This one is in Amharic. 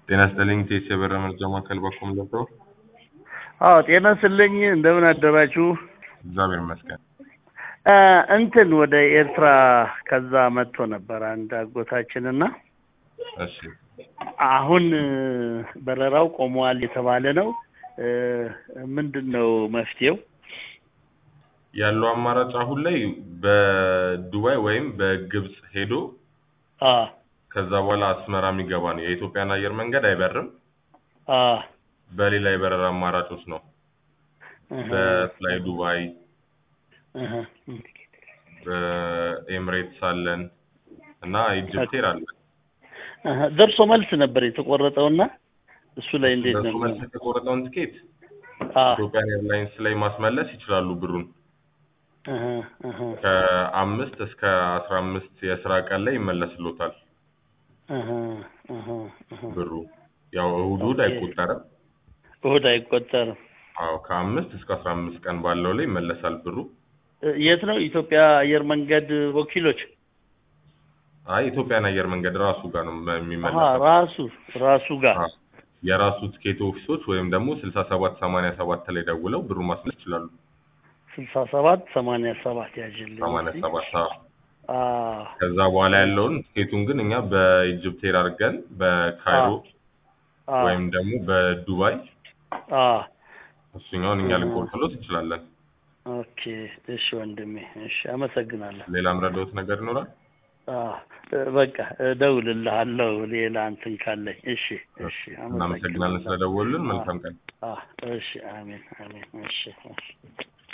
ጤና ይስጥልኝ ቴስ የበረ መርጃ ማዕከል በኩል ገብተው አዎ ጤና ይስጥልኝ እንደምን አደራችሁ እግዚአብሔር ይመስገን እ እንትን ወደ ኤርትራ ከዛ መጥቶ ነበር አንድ አጎታችንና እሺ አሁን እ በረራው ቆመዋል የተባለ ነው እ ምንድን ነው መፍትሄው ያለው አማራጭ አሁን ላይ በዱባይ ወይም በግብጽ ሄዶ አ ከዛ በኋላ አስመራ የሚገባ ነው የኢትዮጵያን አየር መንገድ አይበርም አ በሌላ የበረራ አማራጮች ነው እህ በፍላይ ዱባይ እህ በኤምሬትስ አለን እና ኢጅፕት ኤር አለን እህ ደርሶ መልስ ነበር የተቆረጠውና እሱ ላይ እንዴት ለሱ ነው መልስ የተቆረጠውን ትኬት አ ኢትዮጵያን ኤርላይንስ ላይ ማስመለስ ይችላሉ ብሩን እህ እህ ከአምስት እስከ አስራ አምስት የስራ ቀን ላይ ይመለስሎታል እህ እህ እህ ብሩ ያው እሁድ እሁድ ኦኬ። አይቆጠርም እሁድ አይቆጠርም አዎ ከአምስት እስከ አስራ አምስት ቀን ባለው ላይ ይመለሳል ብሩ እ የት ነው ኢትዮጵያ አየር መንገድ ወኪሎች አይ ኢትዮጵያን አየር መንገድ ራሱ ጋር ነው አሀ የሚመለሰው ራሱ ራሱ ጋር አዎ። የራሱ ትኬት ኦፊሶች ወይም ደግሞ ስልሳ ሰባት ሰማንያ ሰባት ላይ ደውለው ብሩ ማስመለስ ይችላሉ ስልሳ ሰባት ሰማንያ ሰባት ያዥልኝ ሰማንያ እስኪ። ሰባት አዎ። አ ከዛ በኋላ ያለውን ትኬቱን ግን እኛ በኢጅፕት ኤር አድርገን በካይሮ አ ወይም ደግሞ በዱባይ አ እሱኛውን እኛ አ- ልንቆርጥሎት እንችላለን ኦኬ እሺ ወንድሜ እሺ አመሰግናለሁ ሌላ ምረዳውት ነገር ይኖራል አ እ በቃ እደውልልሃለሁ ሌላ እንትን ካለኝ እሺ እሺ እናመሰግናለን ስለደወሉልን መልካም ቀን አ እሺ አሜን አሜን እሺ እሺ